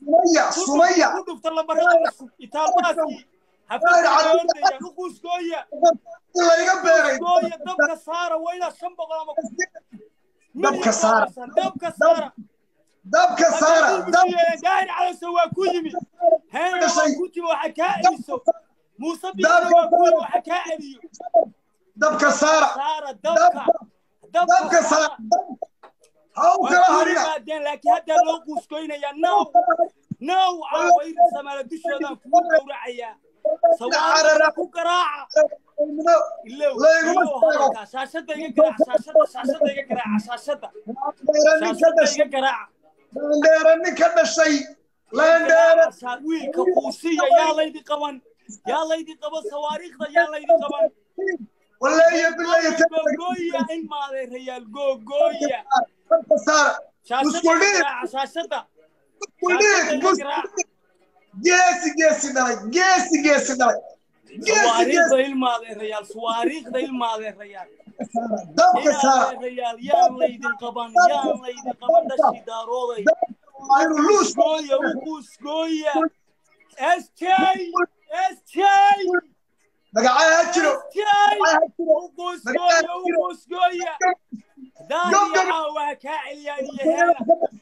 sumaya sumaya ku dhufta lambarada cusub itaalbaaskii xafladda ordayaan u quuskooya in layga beeray gooya dabka saara waa inaad shan boqol ama Dabka saara. dabka saara dabka saara dab gaari calasa waa ku yimi heena waa Dhashay. ku timi waxa kaa celiso muuse biixi waa ku yimi waxa kaa celiyo dabka saara saara dabka dabka saara ha u kala waa ku harina yimaadeen laakiin haddaa loo quuskoynaya now now caawayr samaala dushoodaan kugu gowracayaa sawaarada ku garaaca ilow Layguma ilow istaago. hadalkaa shaashada iga garaaca shaashada shaashada iga garaaca shaashada Laandheere nin ka shaashada dhashay iga garaaca laandheere nin ka dhashay laandheere Garaaca, wiilka quusiya yaa laydi qaban yaa laydi qaban sawaariikhda yaa laydi qaban waleeya bilaaya googooya in maadeerayaal googooya dabka saara shaashada Musku iga dhiig. garaaca shaashada Kudhiig, shaashada iga mus- garaaca geesi geesi dhalay geesi geesi dhalay geesi sawaariikhda geesi ilmaadeerayaal sawaariikhda ilmaadeerayaal dabka saara ilmaadeerayaal yaan laydin qaban yaan laydin qaban dhashii daarooday waa inuu luus Goya, Ukusgoya. SJ, SJ, magacaa ha jiro SJ. magacaa ha jiro Ukusgoya, Ukusgoya. Daariya caawa kaa celiyaan iyo heena.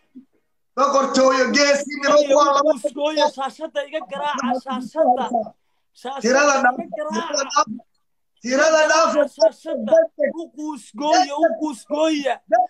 boqortooyo geesi niman waa laba Ukusgoya, shaashada iga garaaca, shaashada. tirada Shaashada dhaaf iga tirada garaaca. dhaaf tirada dhaaf Shaashada. Ukusgoya, Ukusgoya.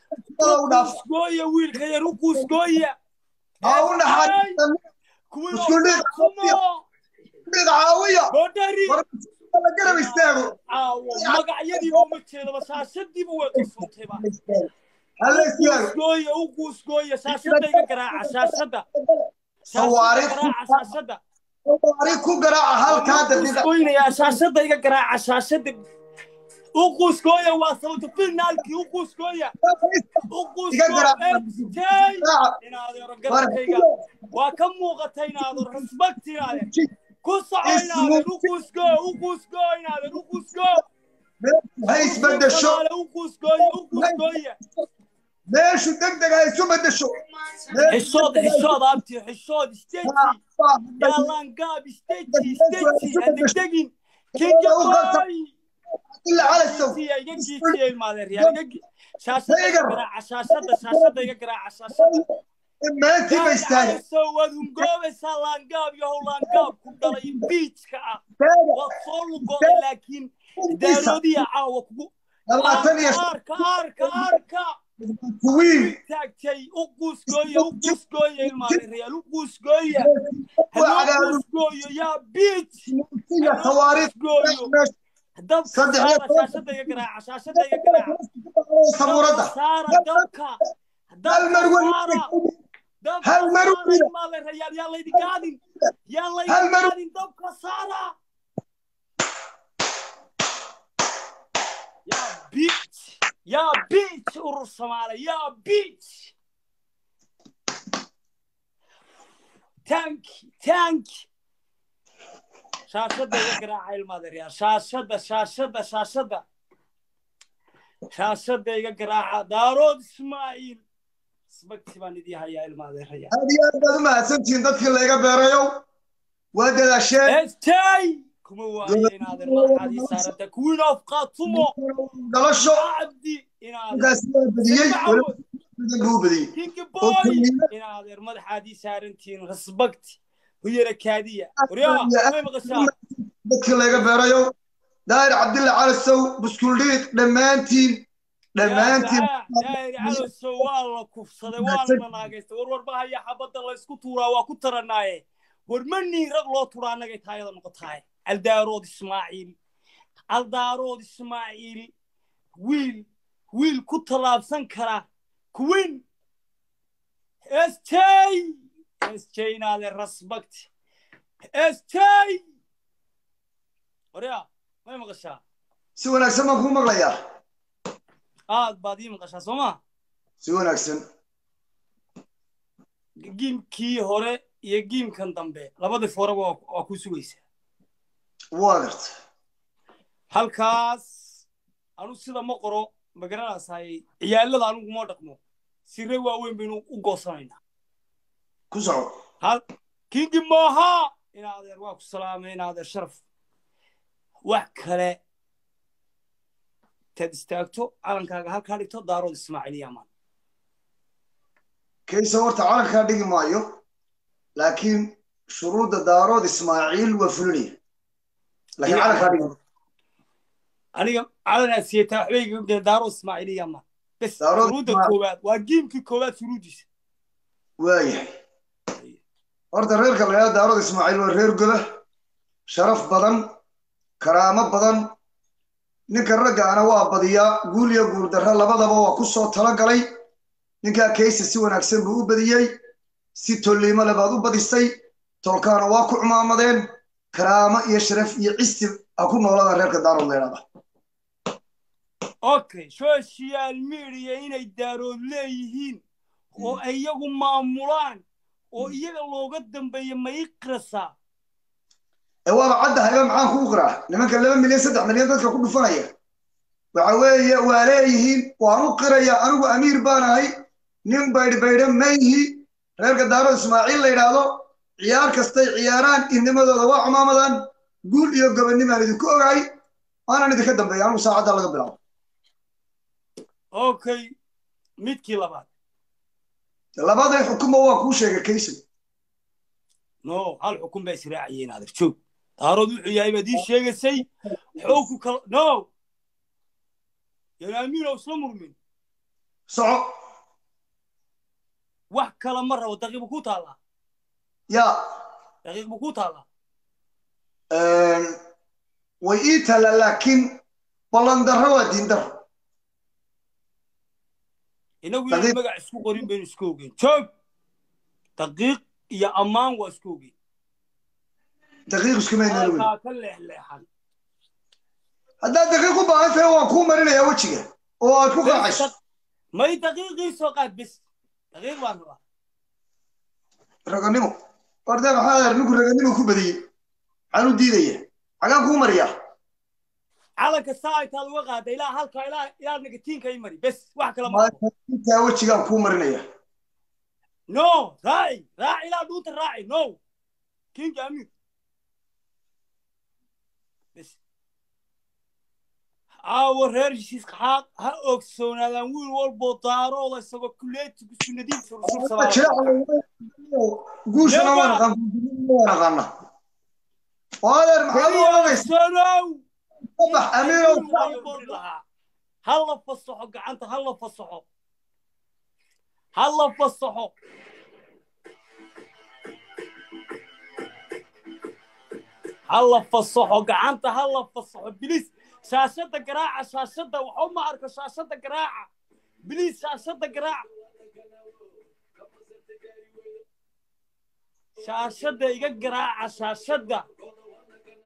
u dhaaf Ukusgoya, wiilka yar, Ukusgoya. ha u naxariisan Kuwii Isku dhig. Kumo. mid caawiya Godari. war la garab istaago caawo magacyadiiba uma jeedaba shaashadiiba way qarsontayba hala istaago guusgooya u guusgooya shaashada iga garaaca shaashada Sawaariikh. garaaca shaashada ari ku garaaca halkaa daqiiqa guusgooynayaa shaashada iga garaaca shaashada u guusgooya waa sababta finaalkii u guusgooya u Iga garaaca. guusgooya Garaaca. inaadeero garabkayga waa ka muuqata inaadeer respect inaadeer ku soco inaadeer u guusgoo u guusgoo inaadeer u guusgoo ha isbedesho u guusgooya u guusgooya meeshu degdeg ha isu bedesho حشود حشود ابتي حشود استيتي يا لانقاب استيتي استيتي هذيك دقين كينج باي ila cala sow يجي يجي يجي المادر يا يجي شاشة يقرا شاشة شاشة يقرا شاشة maantii ba istaagay سوى ذنقوب سالانقاب يا هو لانقاب كل بيتش كا وصول قول لكن دارودي عاوك labaatan iyo اركا اركا اركا kuwiin taagtay u guusgooya u guusgooya ilmaadeerayaal u guusgooya Waa haloo cagaar- guusgooyo yaa biij iyo tawaariikh dabka Saddex iyo saara shaashada iga garaaca shaashada iga garaaca sabuuradda dabka saara dabka hal dabka mar saara dabka hal mar saara weliba. ilmaadeerayaal yaa laydi gaadin yaa Hal laydi mar- gaadin dabka saara yaa biij yaa biij urur soomaale yaa biij tanki tanki shaashada iga garaaca ilmaadeeryaal shaashada shaashada shaashada shaashada iga garaaca daarood ismaaciil isbagti baan idii hayaa ilmaadeerayaal aad iyo aad baad u mahadsantihiin dadkii layga beerayow waa dadaasheen estay kuma waaye inaadeer madaxaad ii saaranta queen of qatumo dhalasho cabdi inaadeer markaas waa badiyey weliba badan buu u badiyey kingi oo boy kelmiyada inaadeer madaxaad ii saarantihiin respect huyara kaadiya waryaa way maqashaa dadkii layga beerayow daahir cabdilla calasow buskuldhiiq dhammaantiin dhammaantiin daayiri caloso waa la kufsaday waa la naagaystay war warba haya xabadda laysku tuuraa waa ku taranaaye war ma niin rag loo turaa annagay taayada noqotaaye aldaarood ismaaciil aldaarood ismaaciil wiil wiil ku tallaabsan kara kuwin stay stay inaade respect stay waryaa may maqashaa si wanaagsan baan kuu maqlayaa aad baad ii maqashaa soo maa si wanaagsan giimkii hore iyo giimkan dambe labadii foraba waa waa ku sugaysaa waa garta halkaas anu sida ma qoro magaranaysaay ciyaalada anugu ma dhaqmo sire waaweyn baynu u goosanaynaa ku soco hal kingi mooha inaadeer waa ku salaamay inaadeer sharaf wax kale taad istaagto calankaaga halkaa dhigto daarood ismaaciil yamaan kaysa horta calankaa dhigi maayo laakiin shuruudda daarood ismaaciil waa fulinaya laakiin calankaa dhigi maayo aniga calanaa siyataa waxbay iga geen daarood ismaaciil yamaan bes Daarood shuruudda Ismaaciil. koowaad waa giimkii koowaad shuruuddiisa waayahay horta reerka la yidhahdo daarood ismaaciil waa reer goda sharaf badan karaamo badan ninka raggaana waa badiyaa guul iyo guuldarra labadaba waa ku soo talagalay ninkaa kaysa si wanaagsan buu u badiyey si tolliimo le baad u badisay tolkaana waa ku cumaamadeen karaamo iyo sharaf iyo cisti ha ku noolada reerka daarood la yidhahda okay social media inay daarood leeyihiin oo ay iyagu maamulaan oo iyaga looga dambeeyo ma ii qirasaa ee waaba caddahayba maxaan kuu qiraa nimanka laba milyan saddex milyan dadka ku dhufanaya waxa weeye waa leeyihiin waan u qiraya anigu amiir baan ahay nin baydhbaydha mayhi reerka daarood ismaaciil la yidhaahdo ciyaar kastay ciyaaraan idnimadooda waa cumaamadan guul iyo gobonnimaan idinku ogahay waanaan idinka dambeeya anigu saacadda laga bilaabo okay midkii labaad labaday xukunba waa kuu sheegay kaysow no hal xukun baa israaciyeen adeer joog daarood wuxuu yahay baad ii sheegaysay xoogu kala no yanaamiin oo isla murmin soco wax kala ma rabo daqiiq bu ku taallaa yaa daqiiq bu ku taallaa way ii talla laakiin ballandarro waa diindarro inagu inaan Daqiiq. magac isku qorin baynu isku ogeen joog daqiiq iyo ammaan waa isku ogeen daqiiq iskumaynaan weyn halkaa ka leexleexan haddaad daqiiq u baahan tahay waan kuu marinayaa wejiga oo aad ku qaacayso may daqiiqii soo qaad bes daqiiq baan rabaa raganimo warda maxaa adeer ninku raganimo ku badiyey maxaan u diidaya xagaan kuu mariyaa calanka saa ay taad uga qaada ilaa halkaa ilaa ilaa negatiinka i mari bes wax kale ma rabo intaa wejigaan kuu marinaya no raaci raaci ilaa dhuunta raaci no kinga amiir bes aawo reer heshiiska ha ha ogsoonaadaan wiil walboo daarooda isagoo kuleetigu sunnadiinta rusul guushana waan aqaan waan aqaana oo adeer maxaad u oranaysa sonow sabax amiirow ha la fasaxo gacanta ha la fasaxo ha la fasaxo ha la fasaxo gacanta ha la fasaxo bilis shaashada garaaca shaashada waxba ma arko shaashada garaaca bilis shaashada garaaca shaashada iga garaaca shaashada